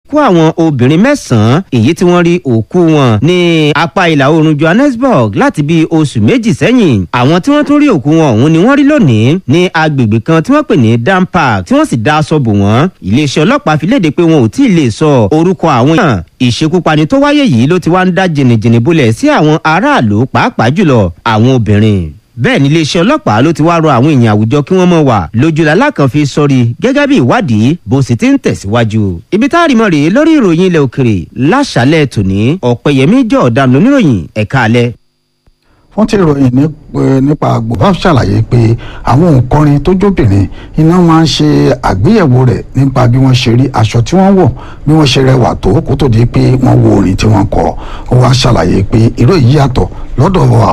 kó àwọn obìnrin mẹ́sàn-án èyí tí wọ́n rí òkú wọn ní apá ìlà oòrùn johannesburg láti bí oṣù méjì sẹ́yìn àwọn tí wọ́n tún rí òkú wọn ọ̀hún ni wọ́n rí lónìí ní agbègbè kan tí wọ́n pè ní dam park tí wọ́n sì dá aṣọ bò wọ́n iléeṣẹ́ ọlọ́pàá fi léde pé wọn ò tí ì lè sọ orúkọ àwọn èèyàn ìṣekúpani tó wáyé yìí ló ti wá ń dá jìnnìjìnnì bolẹ̀ sí àwọn aráàlú pàápàá jùlọ àwọn obìnrin bẹ́ẹ̀ ni iléeṣẹ́ ọlọ́pàá ló ti wá rọ àwọn èèyàn àwùjọ kí wọ́n mọ̀ wà lójúlá kan fi sọrí gẹ́gẹ́ bí ìwádìí bó sì ti ń tẹ̀síwájú. ibi tá a rí mọ́ rèé lórí ìròyìn ilẹ̀ òkèrè láṣálẹ̀ tòní ọ̀pẹ̀yẹmí jẹ́ ọ̀daràn oníròyìn ẹ̀ka alẹ́ wọ́n ti ròyìn nípa àgbòbá ṣàlàyé pé àwọn òǹkọrin tó jóbìnrin iná máa ń ṣe àgbéyẹ̀wò rẹ̀ nípa bí wọ́n ṣe rí aṣọ tí wọ́n wọ̀ bí wọ́n ṣe rẹwà tó kó tó di pé wọ́n wo orin tí wọ́n kọ ó wá ṣàlàyé pé irú èyí yàtọ̀ lọ́dọ̀